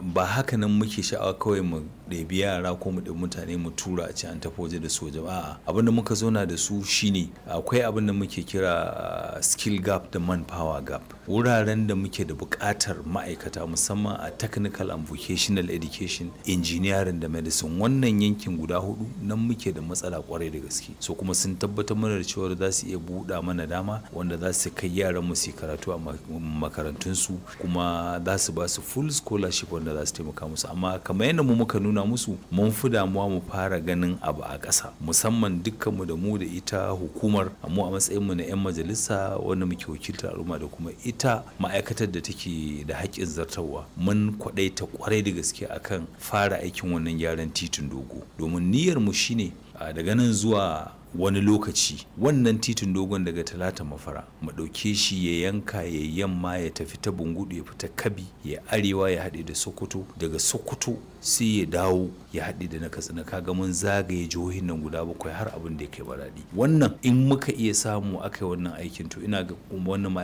ba haka nan muke sha'awa kawai mu ɗebi yara ko mu ɗebi mutane mu tura a ce an tafi waje da soja ba abin da muka zauna da su shine akwai abin da muke kira skill gap da manpower gap wuraren da muke da buƙatar ma'aikata musamman a technical and vocational education engineering da medicine wannan yankin guda hudu nan muke da matsala kwarai da gaske so kuma sun tabbatar mana da cewa za su iya buɗa mana dama wanda za su kai yaran mu su karatu a makarantunsu kuma za su ba su full scholarship wanda za su taimaka musu amma kamar yadda mu muka nuna musu mun fi damuwa mu fara ganin abu a ƙasa musamman dukkanmu da mu da ita hukumar mu a matsayinmu na 'yan majalisa wanda muke wakiltar al'umma da kuma ita ma'aikatar da take da haƙƙin zartarwa mun kwaɗaita kwarai da gaske akan fara aikin wannan gyaran titin dogo domin niyyar mu shine daga nan zuwa wani lokaci wannan titin dogon daga talata mafara mu ɗauke shi ya yanka ya yamma ya tafi ta bungudu ya fita kabi ya arewa ya haɗe da sokoto daga sokoto sai ya dawo ya haɗe da na katsina kaga mun zagaye jihohin nan guda bakwai har abin da ya kai baraɗi wannan in muka iya samu aka yi wannan aikin to ina ga wannan